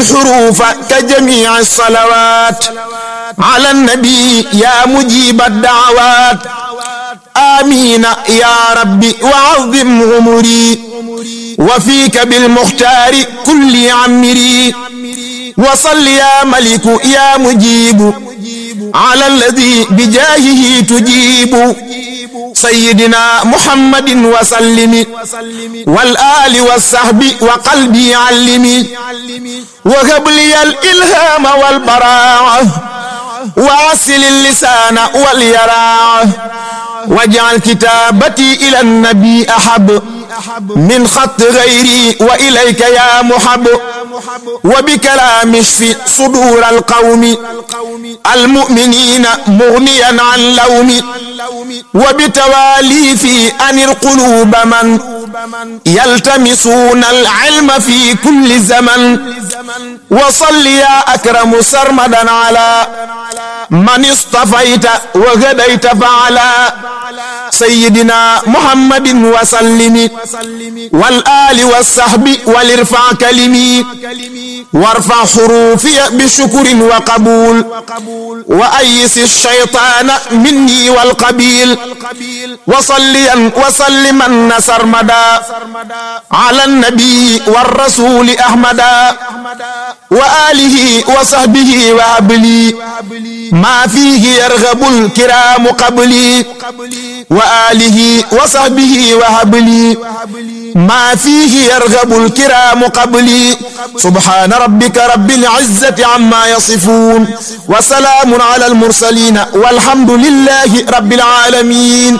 الحروف كجميع الصلوات على النبي يا مجيب الدعوات آمين يا ربي وعظم عمري وفيك بالمختار كل عمري وصل يا ملك يا مجيب على الذي بجاهه تجيب سيدنا محمد وسلم والآل والصحب وقلبي علمي وهب لي الإلهام والبراعة وعسل اللسان واليراعة واجعل كتابتي إلى النبي أحب من خط غيري وإليك يا محب وبكلام اشف صدور القوم المؤمنين مغنيا عن لوم وبتوالي في أن القلوب من يلتمسون العلم في كل زمن وصل يا أكرم سرمدا على من اصطفيت وهديت فعلا سيدنا محمد وسلم والآل والصحب والارفع كلمي وارفع حروفي بشكر وقبول وأيس الشيطان مني والقبيل وصليا وسلما سرمدا على النبي والرسول أحمدا وآله وصحبه وهبلي ما فيه يرغب الكرام قبلي وآله وصحبه وهبلي ما فيه يرغب الكرام قبلي سبحان ربك رب العزة عما يصفون وسلام على المرسلين والحمد لله رب العالمين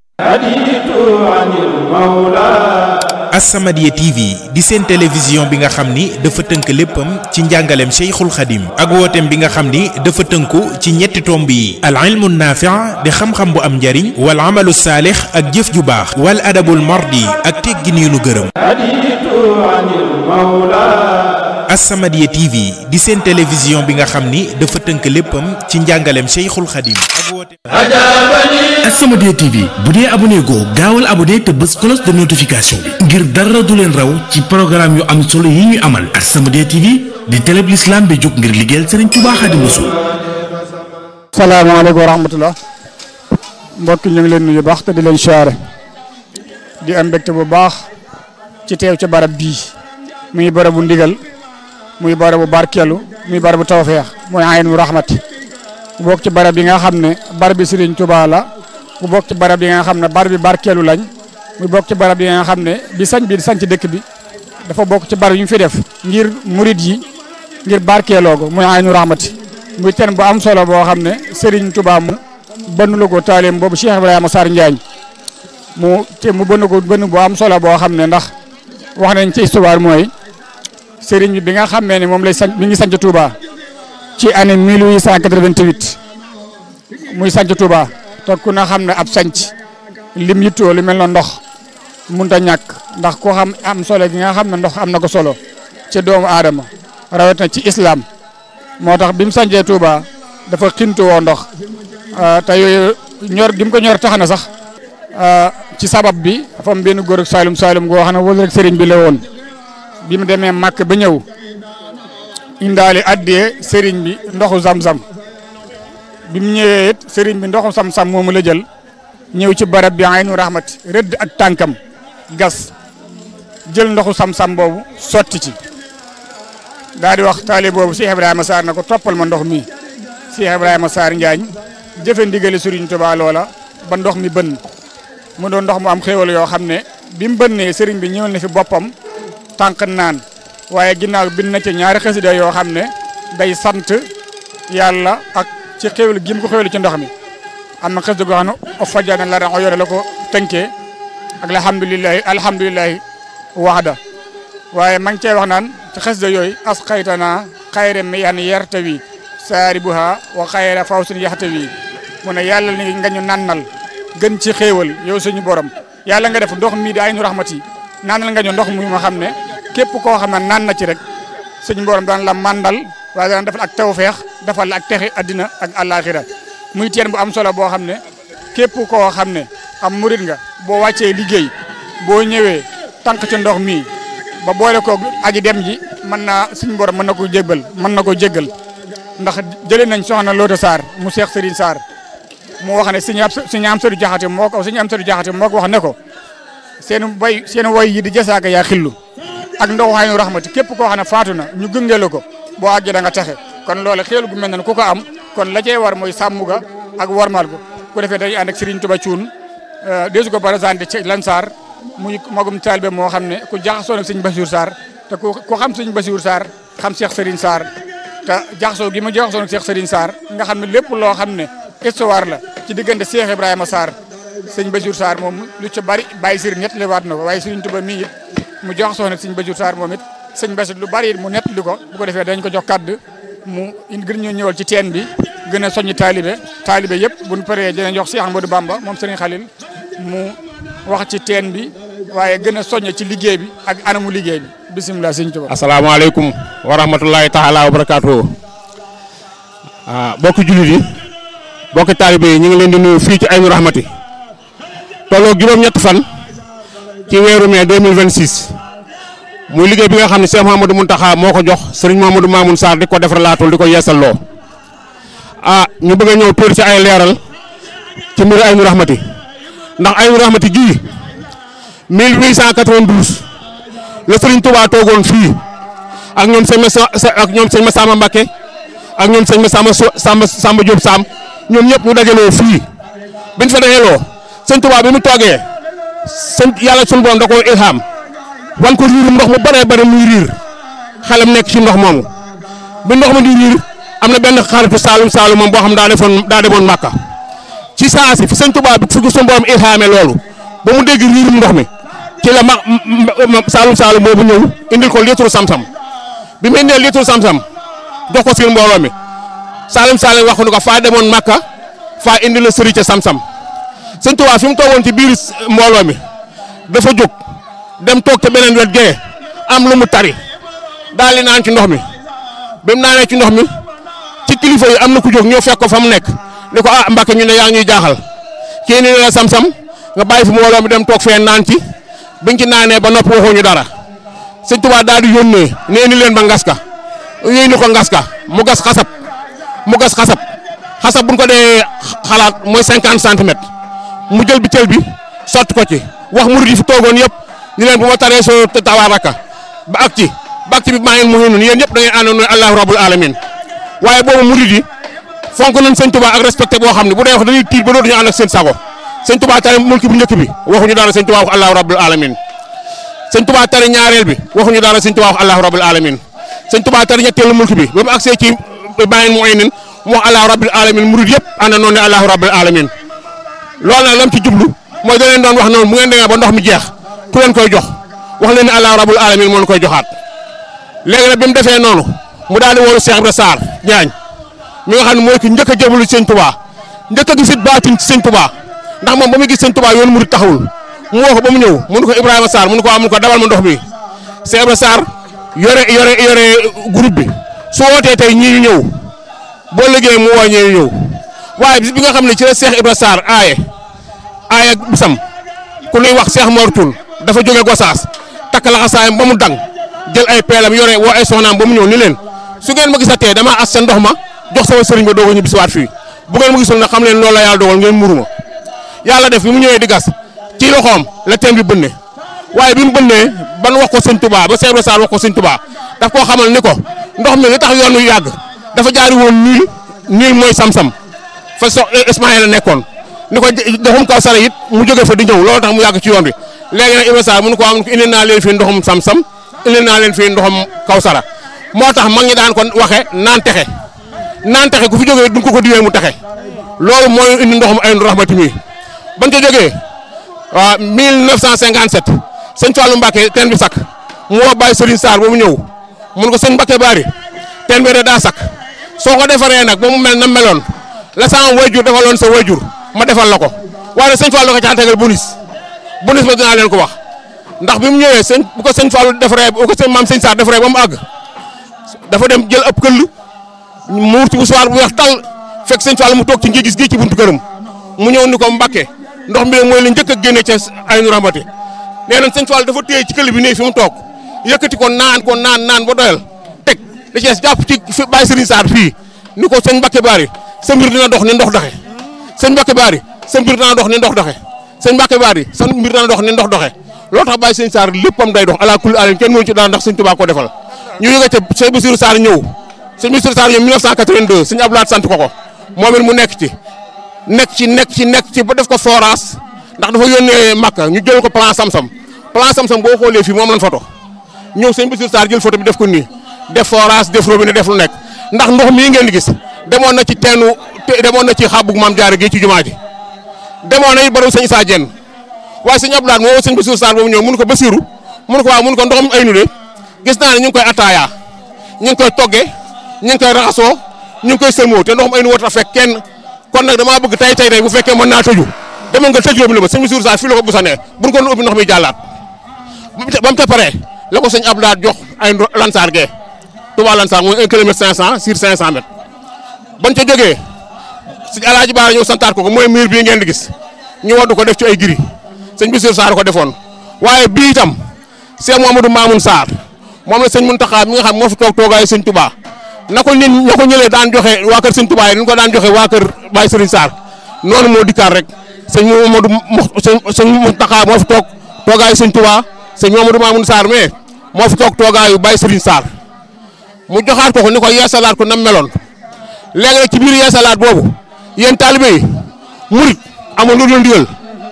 As-Samadiyya TV di seen télévision bi nga xam ni dafa tënk léppam ci njàngaleem Cheikhul Khadim ak wooteem bi nga xam ni dafa tënku ci ñetti tomb yi al ilmu naafi' di xam-xam bu am njariñ wal amalu saalix ak jëf ju baax wal adabul mardi ak teggin yu nu gërëm As-Samadiyya TV di seen télévision bi nga xam ni dafa tënk léppam ci njàngaleem Cheikhul Khadim ak wooteem As-Samadiyya TV bu dee abonné goo gaawal abonné te bës cloche de notification bi ngir dara du leen raw ci programme yu am solo yi ñuy amal As-Samadiyya TV di télé bi l'islam bi jóg ngir liggéeyal Serigne Touba Xaadimu Rasuul salaamaaleykum wa rahmatullah mbokk ñu ngi leen nuyu baax te di leen siyaare di am mbégte bu baax ci teew ci barab bii muy barabu ndigal muy barabu barkeelu muy barabu tawfeex muy aynu rahmat bu bokk ci barab yi nga xam ne barab bi Serigne Touba la bu bokk ci barab yi nga xam ne barab bi barkeelu lañ muy bokk ci barab yi nga xam ne bi sañ bi sañ ci dëkk bi dafa bokk ci barab yu ñu fi def ngir murid yi ngir barkeeloo ko muy aynu rahmat muy ten bu am solo boo xam ne Serigne Touba mu bënn la ko taaleem boobu Cheikh Ibrahima Sarr Njaañ mu te mu bënn ko bënn bu am solo boo xam ne ndax wax nañ ci histoire mooy Serigne bi bi nga xamee ne moom lay sañ mi ngi sanc Touba ci année 1888 muy sanc Touba te ku na xam ne ab sanc lim yittoo lu mel na ndox mënut a ñàkk ndax ko xam am solo gi nga xam ne ndox am na ko solo ci doomu aadama rawat na ci islam moo tax bi mu sancee Touba dafa xintu woo ndox te yooyu ñor gi mu ko ñor tax na sax ci sabab bi dafa am benn góor ak Saalum Saalum goo xam ne wala rek sëriñ bi la woon bi mu demee màkk ba ñëw indaale addee sëriñ bi ndoxu zam-zam bi mu ñëwee it sëriñ bi ndoxu sam-sam moomu la jël ñëw ci barab bi aynu rahmat rëdd ak tànkam gas jël ndoxu sam-sam boobu sotti ci daal di wax taali boobu Cheikh Ibrahima Sarr na ko toppal ma ndox mi Cheikh Ibrahima Sarr Njaañ jëfe ndigali Sëriñ Tuubaa loola ba ndox mi bënn mu doon ndox mu am xéewal yoo xam ne bi mu bënnee sëriñ bi ñëwal na fi boppam tànk naan waaye ginnaaw bind na ci ñaari xasida yoo xam ne day sant yàlla ak ci xéwlu gi mu ko xéwlu ci ndox mi am na xasida goo xam ne o fajana la ran o yore la ko tënkee ak alhamdulilahi alhamdulilahi waxda waaye ma ngi cey wax naan ci xasida yooyu as xaytana xayre mi yan yertawi saaribuha wa xayra fawsin yaxtawi mu ne yàlla ni nga ñu nannal gën ci xéewal yow suñu borom yàlla nga def ndox mi di aynu rahmati naanal nga ñu ndox mi ma xam ne képp koo xam ne naan na ci rek suñu borom daan la mandal waaye daan defal ak tawfeex defal la ak texe addina ak àllaaxira muy teen bu am solo boo xam ne képp koo xam ne am murit nga boo wàccee liggéey boo ñëwee tànk ci ndox mi ba boole ko aji dem ji mën naa suñu borom mën na ko jéggal mën na ko jéggal ndax jëlee nañ soxna Loota Sarr mu Cheikh Serigne Sarr mu wax ne suñu ab suñu am sëriñ jaxate moo ko suñu am sëriñ jaxate moo ko wax ne ko seen bay seen way yi di jasaaka yaa xillu ak ndox xaynu rahmati képp koo xam ne faatu na ñu gëngale ko boo àggee da nga texe kon loolu xéelu gu mel ne ku ko am kon la cay war mooy sàmm ga ak warmal ko ku defee dañuy ànd ak Serigne Touba Thioune desu ko présenté ci Lansar muy magum taalibe moo xam ne ku jaxasoo ak Serigne Bassirou Sarr te ku ku xam Serigne Bassirou Sarr xam Cheikh Serigne Sarr te jaxasoo gi ma jaxasoo ak Cheikh Serigne Sarr nga xam ne lépp loo xam ne histoire la ci diggante Cheikh Ibrahima Sarr sëñ Bassirou Sarr moom lu ci bari bàyyi sëriñ ñett li waat na ko waaye Serigne Touba mii it mu jox soxna sëñ Bassirou Sarr moom it sëñ Bassirou lu bari it mu nett li ko bu ko defee dañ ko jox kaddu mu gën ñoo ñëwal ci teen bi gën a soññi taalibe taalibe yëpp buñ paree dinañ jox Cheikh Amadou Bamba moom Serigne Khalil mu wax ci teen bi waaye gën a soññ ci liggéey bi ak anamu liggéey bi bisimilah sëñ Touba. asalaamaaleykum wa rahmatulahi taala wa barakaatu ah bokki jullit yi bokki taalibe yi ñu ngi leen di nuyu fii ci Aynu Rahmati tolloo juróom-ñett fan ci weeru mai 2026 muy liggéey bi nga xam ne Cheikh Mouhamadou Mountakha moo ko jox Serigne Mouhamadou Mamoun Sarr di ko defar laatul di ko yeesal loo ah ñu bëgg a ñëw tuur ci ay leeral ci mbiru Aynu Rahmati ndax Aynu Rahmati ji 1892 la Serigne Touba toogoon fii ak ñoom sëñ Massa ak ñoom sëñ Massamba Mbacké ak ñoom sëñ Massamba Samba Samba Diop Sam ñoom ñëpp ñu dajaloo fii biñ fa dajaloo sëñ Touba bi mu toogee sëñ yàlla sunu borom da koo ilham wan ko riirum ndox mu bëree bëri muy riir xelam nekk ci ndox moomu bi ndox ma di riir am na benn xaritu Saalum Saalum moom boo xam daa defoon daa demoon Màkka ci saa si fi sëñ Touba bi fi ko sunu borom ilhamee loolu ba mu dégg riirum ndox mi ci la ma Saalum Saalum boobu ñëw indil ko litre sam-sam bi mu indee litre sam-sam jox ko seen mbooloo mi Saalum Saalum wax ko faa demoon Màkka faa indi la sëri ca sam-sam sëñ Touba fi mu toogoon ci biir mbooloo mi dafa jóg dem toog ca beneen wet gee am lu mu tari daal di naan ci ndox mi bi mu naanee ci ndox mi ci kilifa yi am na ku jóg ñëw fekk ko fa mu nekk ni ko ah Mbàkke ñu ne yaa ngi ñuy jaaxal kii ni la sam-sam nga bàyyi fi mbooloo mi dem toog fee naan ci biñ ci naanee ba nopp waxuñu dara sëñ Touba daal di yónnee nee ni leen ba ngaska yéy ni ko ngaska mu gas xasab mu gas xasab xasab buñ ko dee xalaat mooy cinquante centimètres mu jël bi tël bi sotti ko ci wax murid yi fi toogoon yëpp ni leen bu ma taree soo tabaaraka ba ak ci ba ak ci bi maa ngi muhinun yéen ñëpp da ngeen àndoon ne allahu rabbul alamin waaye boobu murid yi fonk nañ sëñ Touba ak respecté boo xam ne bu dee wax dañuy tiit ba dootuñu ànd ak seen sago sëñ Touba tari mulki bu njëkk bi waxuñu dara sëñ Touba wax allahu rabbul alamin sëñ Touba tari ñaareel bi waxuñu dara sëñ Touba wax allahu rabbul alamin sëñ Touba tari ñetteelu mulki bi ba mu agsee ci bàyyin mu aynin mu wax allahu rabbul alamin murid yëpp ànd noonu ne allahu rabbul alamin loolu nag lam ci jublu mooy da leen doon wax noonu bu ngeen demee ba ndox mi jeex ku leen koy jox wax leen ne allahu rabbul alamin moo leen koy joxaat léegi nag bi mu defee noonu mu daal di woolu Cheikh Ibra Sarr ñaañ mi nga xam ne mooy ki njëkk a jébbalu ci sëñ Touba njëkk a gisit baatin ci sëñ Touba ndax moom ba muy gis sëñ Touba yoon murid taxawul mu woo ko ba mu ñëw mënu ko Ibrahima Sarr mënu ko waa mënu ko dabal ma ndox mi Cheikh Ibra Sarr yore yore yore groupe bi su wootee tey ñii ñu ñëw boo liggéey mu woo ñee ñu ñëw waaye bis bi nga xam ne ci la Cheikh Ibra Sarr aaye aaye bisam ku nuy wax Cheikh Mor Thioune dafa jóge Gosaas takk laxasaayam ba mu dang jël ay peelam yore woo ay soxnaam ba mu ñëw ni leen su ngeen ma gisatee damaa as sa ndox ma jox sama sëriñ ba doog a ñu bisiwaat fii bu ngeen ma gisul nag xam leen loolu la yàlla dogal ngeen muru ma yàlla def bi mu ñëwee di gas ci loxoom la teen bi bënne waaye bi mu bënnee ban wax ko sëñ Touba ba Cheikh Ibra Sarr wax ko sëñ Touba daf koo xamal ni ko ndox mi li tax yoon wi yàgg dafa jaari woon niil niil mooy sam-sam fa so Ismaïla nekkoon ni ko ndoxum kaw sara it mu jóge fa di ñëw loolu tax mu yàgg ci yoon bi léegi nag Ibra Sarr mënu ko am indi naa leen fii ndoxum sam-sam indi naa leen fii ndoxum kaw sara moo tax mag ñi daan ko waxe naan texe naan texe ku fi jógee duñ ko ko diwee mu texe loolu mooy indi ndoxum Aynu Rahmati mi bañ ko jógee waaw 1957 sëñ Fallou Mbacke teen bi sakk mu woo Baye Serigne Sarr ba mu ñëw mun ko sëñ Mbacke Bari teen bi de daa sakk soo ko defaree nag ba mu mel na meloon la sama wayjur defaloon sa wayjur ma defal la ko waaye sëñ Fallou ko caa tegal bonus bonus ba dinaa leen ko wax ndax bi mu ñëwee sëñ bu ko sëñ Fallou defaree bu ko sëñ maam sëñ Sarr defaree ba mu àgg dafa dem jël ab këll muur ci bu soir bu weex tal fekk sëñ Fallou mu toog ci ngii gis gii ci buntu këram mu ñëw ni ko Mbacke ndox mi mooy li njëkk a génne ca Aynu Rahmati nee nañ sëñ Fallou dafa téye ci këll bi nii fi mu toog yëkkati ko naan ko naan naan ba doyal teg da ci des jàpp ci fi bàyyi Serigne Sarr fii ni ko sëñ Mbacke Bari sa mbir dina dox ni ndox doxe sëñ Mbacke Bari sa mbir dina dox ni ndox doxe sëñ Mbacke Bari sa mbir dina dox ni ndox doxe loolu tax bàyyi sëñ Sarr léppam day dox ala kulli alin kenn mënu ci daan ndax sëñ Tuubaa ko defal ñu yëge ca sëñ Bassirou Sarr ñëw sëñ Bassirou Sarr ñëw 1982 sëñ Abdoulaye sant ko ko moom it mu nekk ci nekk ci nekk ci nekk ci ba def ko forage ndax dafa yónnee Makka ñu jël ko plan Samsam plan Samsam boo xoolee fii moom lañ photo ñëw sëñ Bassirou Sarr jël photo bi def ko nii def forage def robinet def lu nekk ndax ndox mii ngeen di gis demoon na ci teenu demoon na ci xaabug maam jaare gi ci jumaa ji demoon na it barabu sëñ Issa Diène waaye sëñ Abdoulaye moo sëñ Bassirou Sarr boobu ñëw mun ko Bassirou mun ko waaw mun ko ndoxam ay nu de gis naa ne ñu ngi koy ataaya ñu ngi koy togge ñu ngi koy raxasoo ñu ngi koy sëlmoo te ndoxam ay nu warta fekk kenn kon nag damaa bëgg tey tey tey bu fekkee mën naa tëju demoon nga tëj robinet ba sëñ Bassirou Sarr fii la ko busanee buñ ko ubbi ndox mi jàllaat ba mu ca paree la ko sëñ Abdoulaye jox ay lansaar gee Touba Lansar mooy 1 kilomètre 500 sur 500 mètres bañ ca jógee sëñ Alaaji Baara ñëw santaat ko ko mooy mur bii ngeen di gis ñu waddu ko def ci ay giri sëñ Bassirou Sarr ko defoon waaye bii itam Cheikh Mouhamadou Mamoun Sarr moom la sëñ Mountakha mi nga xam moo fi toog toogaayu sëñ Touba na ko nit ña ko ñëlee daan joxe waa kër sëñ Touba yi ni ko daan joxe waa kër Baye Serigne Sarr noonu moo dikkaat rek sëñ Mouhamadou sëñ Mountakha moo fi toog toogaayu sëñ Touba sëñ Mouhamadou Mamoun Sarr mais moo fi toog toogaayu Baye Serigne Sarr mu joxaat ko ko ni ko yeesalaat ko nam meloon léegi nag ci biir yeesalaat boobu yéen taalibe yi murit amul lu dul ndigal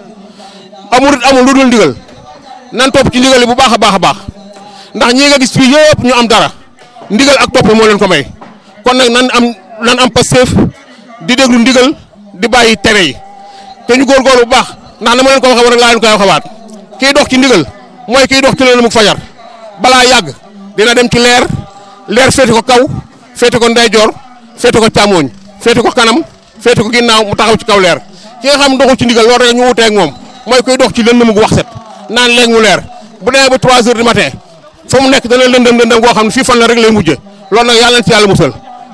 murit amul lu dul ndigal nan topp ci ndigal yi bu baax a baax a baax ndax ñii nga gis fii yëpp ñu am dara ndigal ak topp moo leen ko may kon nag nan am nan am Pastef di déglu ndigal di bàyyi tere yi te ñu góorgóorlu bu baax ndax na ma leen ko waxee rek laa leen koy waxawaat kiy dox ci ndigal mooy kiy dox ci leen mu fajar balaa yàgg dina dem ci leer leer féete ko kaw féete ko ndeyjoor féete ko càmooñ féete ko kanam féete ko ginnaaw mu taxaw ci kaw leer ki nga xam doxul ci ndigal loolu rek ñu wuteeg moom mooy koy dox ci lëndëm gu wax set naan léegi mu leer bu demee ba 3 heures du matin fa mu nekk dana lëndëm lëndëm goo xam ne fii fan la rek lay mujjee loolu nag yàlla na ci yàlla musal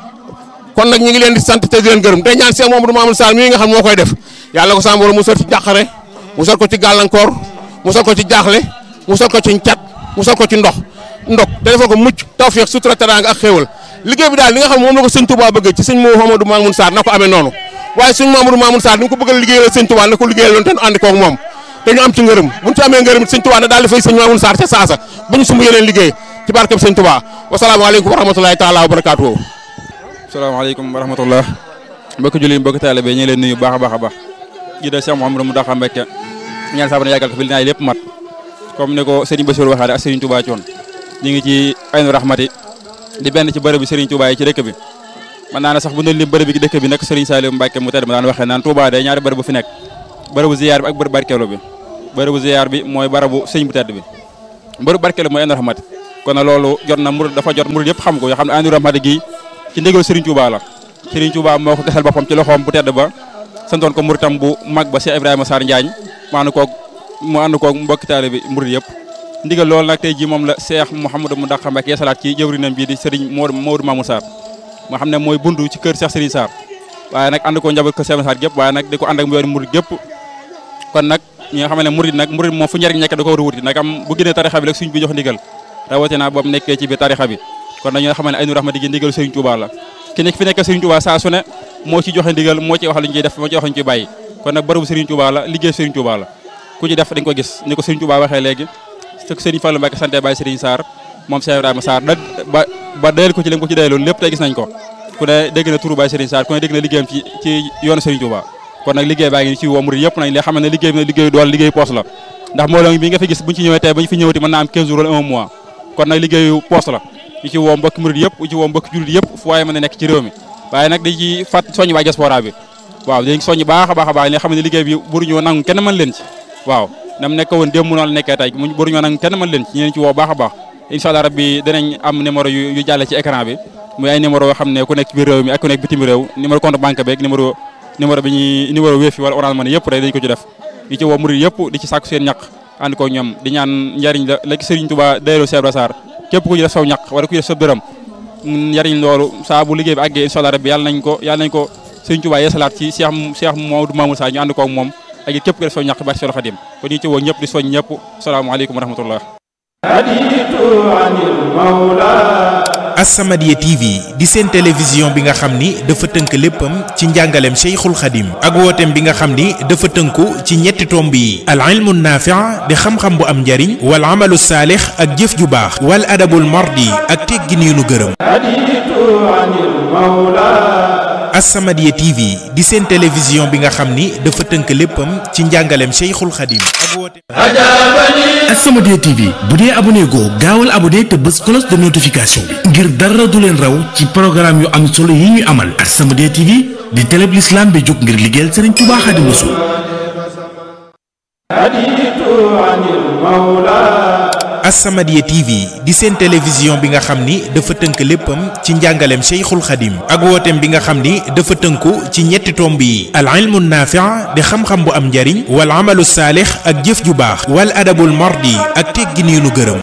kon nag ñu ngi leen di sant te di leen gërëm te ñaan Cheikh Mamadou Mamoune Sall mii nga xam moo koy def yàlla ko sàmm musal ci jàqare musal ko ci gàllankoor musal ko ci jaaxle musal ko ci cat musal ko ci ndox ndok te defal ko mucc tawfeex sutura teraanga ak xéewal liggéey bi daal li nga xam moom la ko sëñ Touba bëgg ci sëñ Mouhamadou Mamoune Sarr na ko amee noonu waaye sëñ Mouhamadou Mamoune Sarr ni nga ko bëgg a liggéeyal sëñ Touba na ko liggéeyal loon te ñu ànd koog moom te ñu am ci ngërëm buñ ci amee ngërëm sëñ Touba na daal di fay sëñ Mamoune Sarr ca saasa bu ñu sumb yeneen liggéey ci barkeb sëñ Touba wasalaamaaleykum wa rahmatulahi taala wa barakaatuhu salaamaaleykum wa rahmatullah mbokki julli mbokki taalibe ñu ngi leen nuyu baax a baax a baax ji da Cheikh Mouhamadou Mountakha Mbacké ñaan saa na yàggal ko fi li naay lépp mat comme ni ko Serigne Bassirou waxaale ak Serigne Touba Thion ñu ngi ci aynu rahmati di benn ci bërëb bi Serigne Touba yi ci dëkk bi man naa ne sax bu ñu lim bërëb bi dëkk bi nag Serigne Saliou Mbacké mu tedd ma daan waxee naan Touba day ñaari bërëb bu fi nekk bërëbu ziyaar bi ak bërëbu barkeelu bi bërëbu ziyaar bi mooy barabu sëñ bu tedd bi bërëbu barkeelu mooy aynu rahmati kon nag loolu jot na murid dafa jot murid yëpp xam ko yoo xam ne aynu rahmati gi ci ndigal Serigne Touba la Serigne Touba moo ko gesal boppam ci loxoom bu tedd ba santoon ko muritam bu mag ba Cheikh Ibrahima Sarr Njaañ mu ànd koog mu ànd koog mbokki taalibe bi murid yëpp ndigal loolu nag tey jii moom la Cheikh Mouhamadou Mountakha Mbacké yeesalaat ci jëwrinam bii di Serigne Modou Modou Mamoune Sarr moo xam ne mooy bundu ci kër Cheikh Serigne Sarr waaye nag ànd ko njaboot kër Cheikh Sarr gépp waaye nag di ko ànd ak yoon murid gépp kon nag ñi nga xam ne murid nag murid moom fu njariñ nekk da ko war a wuti nag am bu génnee tarixa bi rek suñ bi jox ndigal rawatina boobu nekkee ci biir tarixa bi kon nag ñoo xam ne Aynu Rahmati gi ndigal Serigne Touba la ki nekk fi nekk Serigne Touba saa su ne moo ci joxe ndigal moo ci wax lu ñu ciy def moo ci wax lu ñu ciy bàyyi kon nag bërëbu Serigne Touba la liggéey Serigne Touba la ku ci def dañ ko gis ni ko Serigne Touba waxee léegi sëk Serigne Fallou Mbacké santé Baye Serigne Sarr moom Cheikh Ibrahima Sarr da ba ba dayal ko ci lim ko ci dayaloon lépp tey gis nañ ko ku ne dégg na turu Baye Serigne Sarr ku ne dégg na liggéeyam ci ci yoonu Serigne Touba kon nag liggéey baa ngi ci woo murid yëpp nañ li xam ne liggéey bi na liggéey dool liggéey poos la ndax mbooloo bi nga fi gis buñ ci ñëwee tey bañ fi ñëwati mën naa am 15 jours wala un mois kon nag liggéeyu poos la ñu ci woo mbokki murid yëpp ñu ci woo mbokki jullit yëpp fu waaye mën a nekk ci réew mi waaye nag dañ ci fat soññ waa diaspora bi waaw dañ soññ baax a baax a baax li xam ne liggéey bi buruñoo nangu kenn mën leen ci waaw nam nekk woon démb noonu nekkee tey mu buruñoo nangu kenn mën leen ci ñu leen ci woo baax a baax incha allah rabbi dinañ am numéro yu yu jàlle ci écran bi muy ay numéro yoo xam ne ku nekk biir réew mi ak ku nekk bitim réew numéro compte banque beeg numéro numéro bi ñuy numéro Wave wala Orange Money yëpp rek dañ ko ci def di ci woo murid yëpp di ci sàkku seen ñaq ànd ko ñoom di ñaan njariñ la la Serigne Touba dayro Cheikh Ibra Sarr képp ku ci def saw ñaq wala ku ci def sa dërëm njariñ loolu saa bu liggéey bi àggee incha allah rabbi yàlla nañ ko yàlla nañ ko Serigne Touba yeesalaat ci Cheikh Cheikh Mamadou Mamoune Sarr ñu ànd ko ak moom ak képp ku def saw ñaq barke Seydou Khadim kon ñu ci woo ñëpp di soñ ñëpp salaamaaleykum wa rahmatullah As-Samadiyya TV di seen télévision bi nga xam ni dafa tënk léppam ci njàngaleem Cheikhul Khadim ak wooteem bi nga xam ni dafa tënku ci ñetti tomb yi al ilmu naafi' di xam-xam bu am njariñ wal amalu saalix ak jëf ju baax wal adabul mardi ak teggin yu nu gërëm As-Samadiyya TV di seen télévision bi nga xam ni dafa tënk léppam ci njàngaleem Cheikhul Khadim ak wooteem As-Samadiyya TV bu dee abonné goo gaawal abonné te bës cloche de notification bi ngir dara du leen raw ci programme yu am solo yi ñuy amal As-Samadiyya TV di télé bi l'islam bi jóg ngir liggéeyal Serigne Touba Xaadimu Rasuul As-Samadiyya TV di seen télévision bi nga xam ni dafa tënk léppam ci njàngaleem Cheikhul Khadim ak wooteem bi nga xam ni dafa tënku ci ñetti tomb yi al ilmu naafi' di xam-xam bu am njariñ wal amalu saalix ak jëf ju baax wal adabul mardi ak teggin yu nu gërëm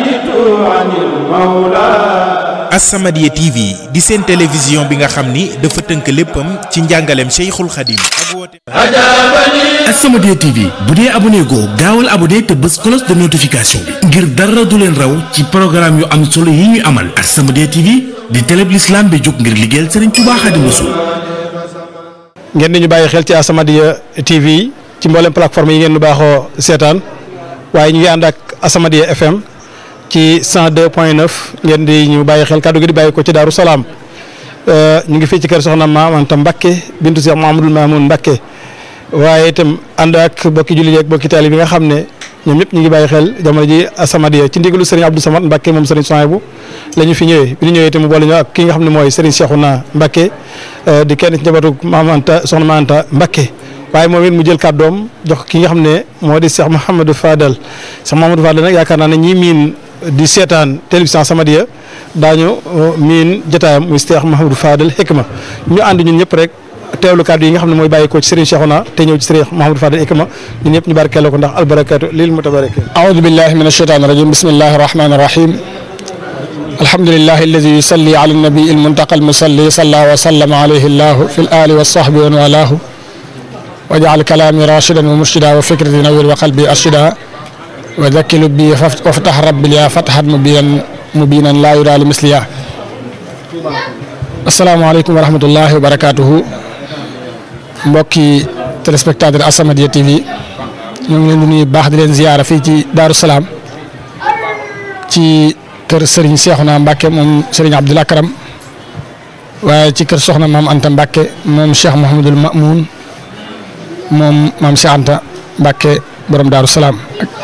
As-Samadiyya TV di seen télévision bi nga xam ni dafa tënk léppam ci njàngaleem Cheikhul Khadim ak wooteem As-Samadiyya TV bu dee abonné goo gaawal abonné te bës cloche de notification bi ngir dara du leen raw ci programme yu am solo yi ñuy amal As-Samadiyya TV di télé bi l'islam bi jóg ngir liggéeyal Serigne Touba Xaadimu Rasuul ngeen di ñu bàyyi xel ci As-Samadiyya TV ci mboolem plateforme yi ngeen nu baaxoo seetaan waaye ñu ngi ànd ak As-Samadiyya FM ci 102.9 ngeen di ñu bàyyi xel kàddu gi di bàyyi ko ci Daaru Salaam ñu ngi fii ci kër Soxna Maam Anta Mbakke bintu Cheikh Mouhamadoul Mamoun Mbakke waaye itam ànd ak bokki jullit ak bokki taali bi nga xam ne ñoom ñëpp ñu ngi bàyyi xel jamono ji As-Samadiyya ci ndigalu Serigne Abdou Samad Mbakke moom Serigne Souhaïbou la ñu fi ñëwee bi ñu ñëwee itam mu boole ñu ak ki nga xam ne mooy Serigne Cheikhouna Mbakke di kenn ci njabootu Maam Anta Soxna Maam Anta Mbakke waaye moom it mu jël kàddoom jox ki nga xam ne moo di Cheikh Mouhamadou Fadal Cheikh Mouhamadou Fadal nag yaakaar naa ne ñi miin di seetaan télévision As-Samadiyya daañu miin jotaayam muy Cheikh Mouhamadou Fadal Hikma ñu ànd ñun ñëpp rek teewlu kàddu yi nga xam ne mooy bàyyi ko ci Serigne Cheikhouna te ñëw ci Serigne Mouhamadou Fadal Hikma ñun ñëpp ñu barkeeloo ko ndax albarakatu lil mutabarakin أعوذ بالله من الشيطان الرجيم بسم الله الرحمن الرحيم الحمد لله الذي يصلي على النبي المنتقى المصلي صلى وسلم عليه الله في الآل والصحب ومن والاه وجعل كلامي راشدا ومرشدا وفكرتي نوير وقلبي أرشدا وذكي لبي فاف- وافتح ربي لي فتحا مبينا مبينا لا يرى لمثلها السلام عليكم ورحمة الله وبركاته mbokki téléspectateur As-Samadiyya TV ñoo ngi leen di nuyu baax di leen ziyaara fii ci Daaru Salaam ci kër Serigne Cheikhouna Mbacke moom Serigne Abdoul Akram waaye ci kër Soxna Maam Anta Mbacke moom Cheikh Mouhamadul Mamoun moom maam Cheikh Anta Mbacke borom Daaru Salaam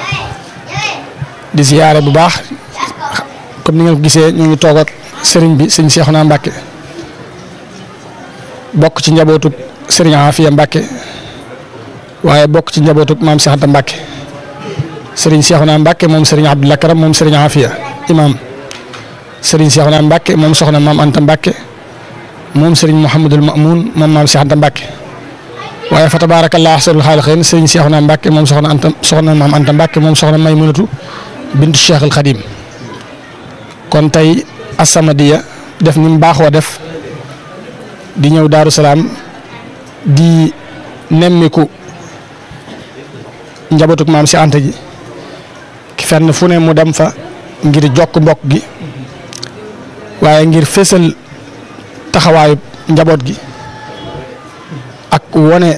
di ziyaare bu baax comme ni ngeen ko gisee ñu ngi toog ak Serigne bi Serigne Cheikhouna Mbacke bokk ci njabootu Serigne Afia Mbacke waaye bokk ci njabootu maam Cheikh Anta Mbacke Serigne Cheikhouna Mbacke moom Serigne Abdoul Akram moom Serigne Afia imam Serigne Cheikhouna Mbacke moom soxna maam Anta Mbacke moom Serigne Mouhamadul Mamoun moom maam Cheikh Anta Mbacke waaye fa tabaarakallah ahsanul xaaliqiin Serigne Cheikhouna Mbacke moom soxna Anta soxna maam Anta Mbacke moom soxna Maymunatu bintu Cheikh al Khadim kon tey As-Samadiyya def ni mu baaxoo def di ñëw Daaru Salaam di nemmiku njabootug maam si Anta ji fenn fu ne mu dem fa ngir jokk mbokk gi waaye ngir fésal taxawaayu njaboot gi ak wone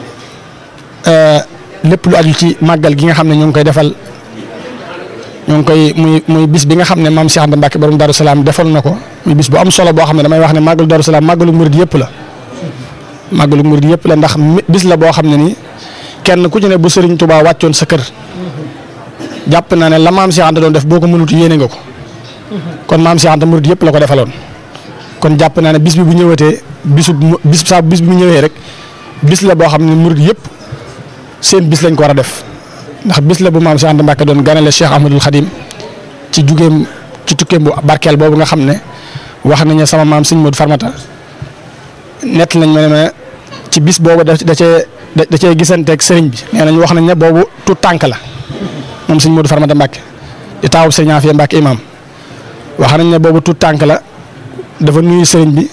lépp lu aju ci màggal gi nga xam ne ñu ngi koy defal ñu ngi koy muy muy bis bi nga xam ne maam Cheikh Anta Mbacke borom Darou Salaam defal na ko muy bis bu am solo boo xam ne damay wax ne màggalu Darou Salaam màggalu murid yëpp la màggalu murid yëpp la ndax bis la boo xam ne nii kenn ku ci ne bu Serigne Touba wàccoon sa kër jàpp naa ne la maam Cheikh Anta doon def boo ko mënut yéene nga ko kon maam Cheikh Anta murid yëpp la ko defaloon kon jàpp naa ne bis bi bu ñëwatee bisu bis saa bis bi mu ñëwee rek bis la boo xam ne murid yëpp seen bis lañ ko war a def ndax bis la bu maam Cheikh Anta Mbacke doon ganale Cheikh Ahmadul Khadim ci jugeem ci tukkeem bu barkeel boobu nga xam ne wax nañ ne sama maam Sëñ Modou Farmata nett nañ ma ne ma ci bis boobu da da cee da cee gisanteeg sëriñ bi nee nañ wax nañ ne boobu tout tànk la moom Sëñ Modou Farmata Mbacke di taawub Sëriñ Afia Mbacke imam wax nañ ne boobu tout tànk la dafa nuyu sëriñ bi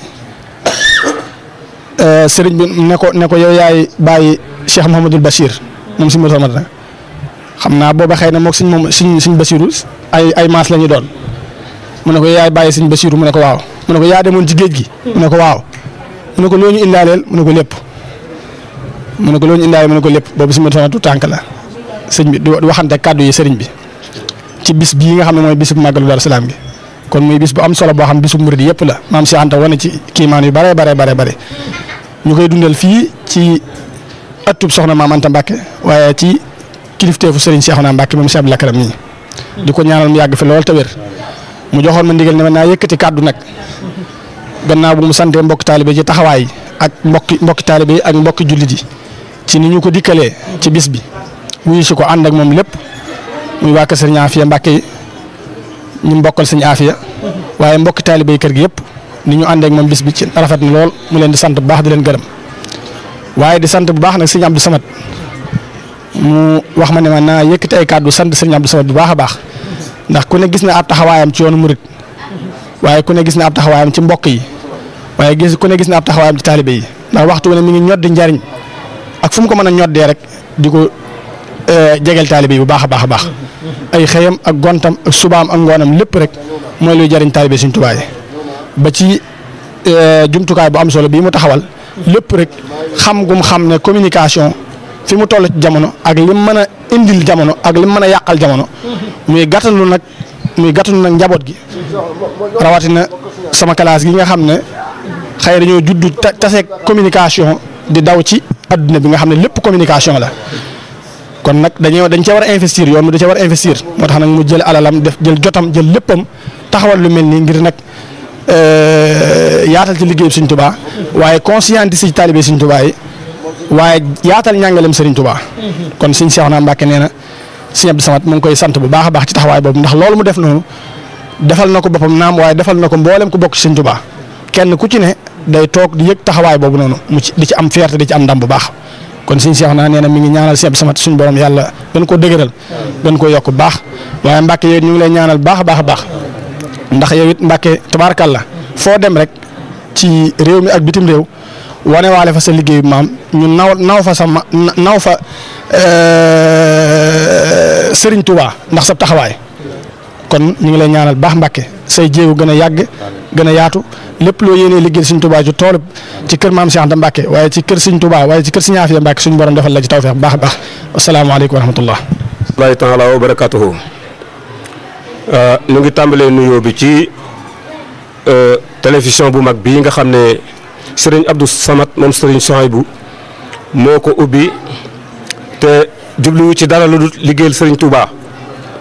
sëriñ bi ne ko ne ko yow yaay bàyyi Cheikh Mouhamadul Bachir moom Sëñ Modou Farmata xam naa booba xëy na moog suñ moom suñ suñ basiru ay ay maas la ñu doon mu ne ko yaay bàyyi suñ basiru mu ne ko waaw mu ne ko yaa demoon ci géej gi mu ne ko waaw mu ne ko loo ñu indaaleel mu ne ko lépp mu ne ko loo ñu indaaleel mu ne ko lépp boobu suñu tu tànk la sëñ bi di waxante kàddu yi sëriñ bi ci bis bii nga xam ne mooy bisu màggalu Daaru Salaam gi kon muy bis bu am solo boo xam bisu murid yëpp la maam Cheikh Anta wane ci kiimaan yu bare bare bare bare ñu koy dundal fii ci ëttub soxna maam Anta Mbacke waaye ci kilifteefu Serigne Cheikhouna Mbacke moom Cheikh Abdou Lakram nii di ko ñaanal mu yàgg fi lool te wér mu joxoon ma ndigal ne ma naa yëkkati kàddu nag gannaaw bu mu santee mbokki taalibe ci taxawaay ak mbokki mbokki taalibe yi ak mbokki jullit yi ci ni ñu ko dikkalee ci bis bi wuyu si ko ànd ak moom lépp muy waa kër Serigne Afia Mbacke yi ñu mbokkal Serigne Afia waaye mbokki taalibe yi kër gi yëpp ni ñu ànd ak moom bis bi ci rafet na lool mu leen di sant bu baax di leen gërëm waaye di sant bu baax nag Serigne Abdou Samad mu wax ma ne ma naa yëkkati ay kàddu sant Serigne Abdou Samad bu baax a baax ndax ku ne gis na ab taxawaayam ci yoonu murit waaye ku ne gis na ab taxawaayam ci mbokk yi waaye gis ku ne gis na ab taxawaayam ci taalibe yi ndax waxtu wu ne mi ngi ñoddi njariñ ak fu mu ko mën a ñoddee rek di ko jegeel taalibe yi bu baax a baax a baax ay xëyam ak gontam ak subaam ak ngoonam lépp rek mooy luy jariñ taalibe Sëriñ Tuubaa yi ba ci jumtukaay bu am solo bii mu taxawal lépp rek xam gum xam ne communication fi mu toll ci jamono ak lim mën a indil jamono ak lim mën a yàqal jamono muy gàttalu nag muy gàttalu nag njaboot gi rawatina sama classe gi nga xam ne xëy dañoo juddu tase communication di daw ci adduna bi nga xam ne lépp communication la kon nag dañoo dañ cee war a investir yoon mu da cee war a investir moo tax nag mu jël alalam def jël jotam jël léppam taxawal lu mel nii ngir nag yaatal ci liggéeyu Sëriñ Tuubaa waaye conscientiser ci taalibe Sëriñ Tuubaa yi waaye yaatal ñàngalem Sëriñ Tuubaa kon Sëriñ Seexuna Mbàkke nee na Sëriñ Abdou Samad mu ngi koy sant bu baax a baax ci taxawaay boobu ndax loolu mu def noonu defal na ko boppam naam waaye defal na ko mboolem ku bokk ci Sëriñ Tuubaa kenn ku ci ne day toog di yëg taxawaay boobu noonu mu ci di ci am fierté di ci am ndam bu baax kon Sëriñ Seexuna nee na mi ngi ñaanal Sëriñ Abdou Samad suñu borom yàlla gën koo dëgëral gën koo yokk bu baax waaye Mbàkke yow ñu ngi lay ñaanal baax a baax a baax ndax yow it Mbàkke tabaarkàlla foo dem rek ci réew mi ak bitim réew wane waale fa sa liggéeyu maam ñu naw naw fa sa ma naw fa Serigne Touba ndax sa taxawaay kon ñu ngi lay ñaanal baax Mbàkke say jéego gën a yàgg gën a yaatu lépp loo yéenee liggéey Serigne Touba ci toolu ci kër maam Cheikh Anta Mbàkke waaye ci kër Serigne Touba waaye ci kër Serigne Afia Mbàkke suñu borom defal la ci tawfeex bu baax a baax asalaamaaleykum wa rahmatullah. wallaahi taala wa barakatuhu ñu ngi tàmbalee nuyoo bi ci. télévision bu mag bii nga xam ne sëriñ Abdou Samad moom sëriñ Souhaïbou moo ko ubbi te jubluwu ci dara lu dul liggéeyal sëriñ Touba